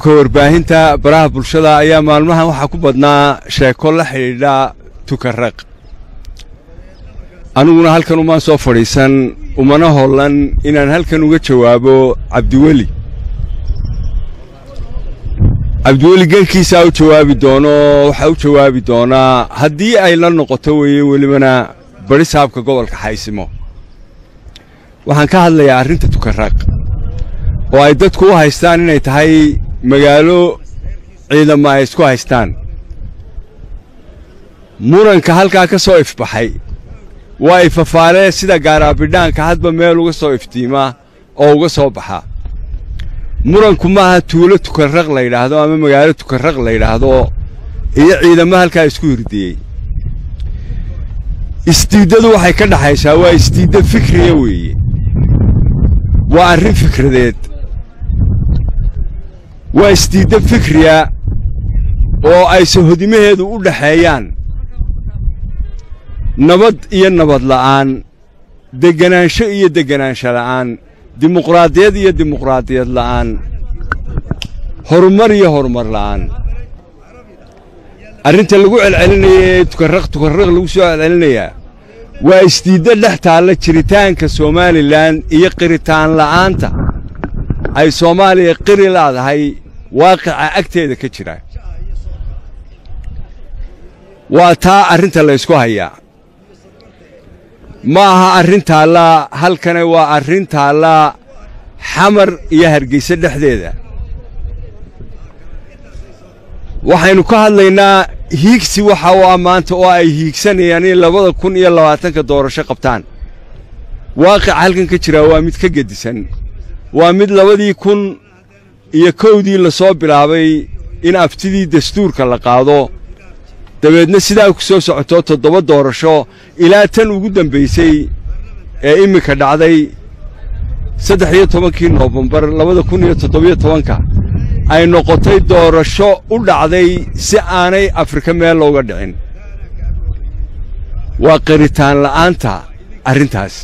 ka warbaahinta baraha bulshada ayaa maalmahan waxaa ku badnaa sheeko la xidhiidha tukaraq aniguna halkan umaan soo fadhiisan umana hollan inaan halkan uga jawaabo cabdiweli cabdiweli gelkiisaa u jawaabi doono waxaa u jawaabi doonaa haddii ay la noqoto weeye welibana bari saabka gobolka xaysimo waxaan ka hadlayaa arrinta tukaraq oo ay dadku u haystaan inay tahay magaalo ciidamo ay isku haystaan muranka halkaa ka soo ifbaxay waa ifafaalee sida gaaraabidhaanka hadba meel uga soo iftiimaa oo uga soo baxa muranku maaha tuulo tukarraq la yidhaahdo ama magaalo tukarraq la yidhaahdo iyo ciidamo halkaa isku hirdiyey istiiddadu waxay ka dhaxaysaa waa istiidda fikriya weeye waa arrin fikradeed waa istiidda fikriya oo ay sahodimaheedu u dhaxeeyaan nabad iyo nabad la'aan degganaansho iyo degganaansho la'aan dimuqraadiyad iyo dimuqraadiyad la'aan horumar iyo horumar la'aan arrinta lagu celcelinaya ee tukarraq tukarraq lagu soo celcelinayaa waa istiidda dhex taalla jiritaanka somalilan iyo qiritaan la'aanta ay soomaaliya qiri laadahay waaqica agteeda ka jira waa taa arrinta laysku hayaa ma aha arrin taalla halkane waa arrin taalla xamar iyo hargeyse dhexdeeda waxaynu ka hadlaynaa hiigsi waxa u ah maanta oo ay hiigsanayaan in labada kun iyo labaatanka doorasho qabtaan waaqica halkan ka jiraa waa mid ka gedisan waa mid labadii kun iyo kowdii la soo bilaabay in aftidii dastuurka la qaado dabeedna sidaa ku soo socoto toddoba doorasho ilaa tan ugu dambaysay ee iminka dhacday saddex iyo tobankii noofembar labada kun iyo toddobiyo tobanka ay noqotay doorasho u dhacday si aanay afrika meel looga dhicin waa qiritaan la'aanta arrintaas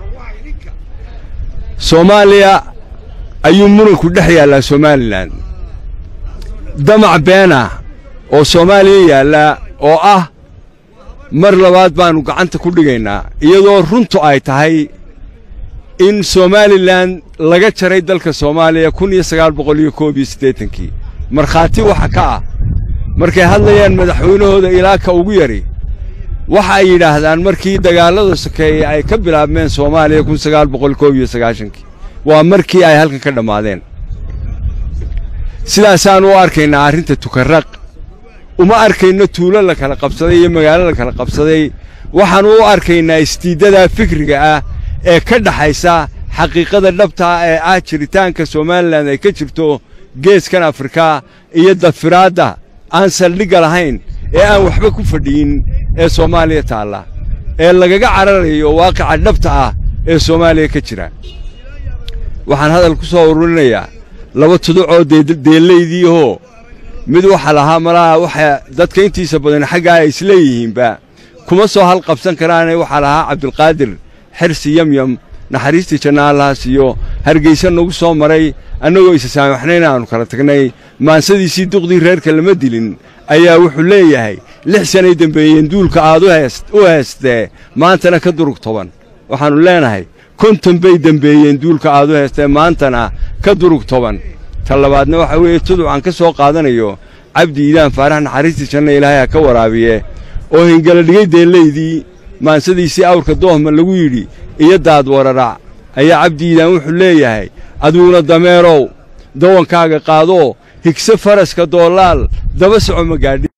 soomaaliya ayuu muranku dhex yaallaa somalilan damac beena oo soomaaliya yaalla oo ah mar labaad baannu gacanta ku dhigaynaa iyadoo runtu ay tahay in somalilan laga jaray dalka soomaaliya kun iyo sagaal boqol iyo koob iyo siddeetankii markhaati waxa ka ah markay hadlayaan madaxweynahooda ilaa ka ugu yari waxa ay yidhaahdaan markii dagaallada sokeeye ay ka bilaabmeen soomaaliya kun sagaal boqol koob iyo sagaashankii waa markii ay halkan ka dhammaadeen sidaasaan u arkaynaa arrinta tukarraq uma arkayno tuulo la kala qabsaday iyo magaalo la kala qabsaday waxaannu u arkaynaa istiiddadaa fikriga ah ee ka dhaxaysa xaqiiqada dhabtaa ee ah jiritaanka somalilan ay ka jirto geeskan afrika iyo dafiraadda aan saldhigga lahayn ee aan waxba ku fadhiyin ee soomaaliya taalla ee lagaga cararayo waaqica dhabta ah ee soomaaliya ka jira waxaan hadal ku soo ururinayaa laba tuducoo deellaydiihoo mid waxa lahaa malaha waxa dadka intiisa badan xaggaa ay isleeyihiinba kuma soo halqabsan karaane waxaa lahaa cabdulqaadir xirsi yamyam naxariistii janna allaha siiyo hargayse nagu soo maray annagoo isa saamaxnayn aannu kala tagnay maansadiisii duqdii reerka lama dilin ayaa wuxuu leeyahay lix sanay dembeeyeen duulka aad u heestee maantana ka durug toban waxaannu leenahay konton bay dembeeyeen duulka aad u heestee maantana ka durug toban ta labaadna waxaa weeye tuducaan ka soo qaadanayo cabdi iidaan faarax naxariistii janna ilaahay ha ka waraabiye oo hingala dhigay deellaydii maansadiisii awrka doohma lagu yidhi iyo daad wararac ayaa cabdi iidaan wuxuu leeyahay aduuna dameerow dawankaaga qaadoo higse faraska doolaal daba soco ma gaadhi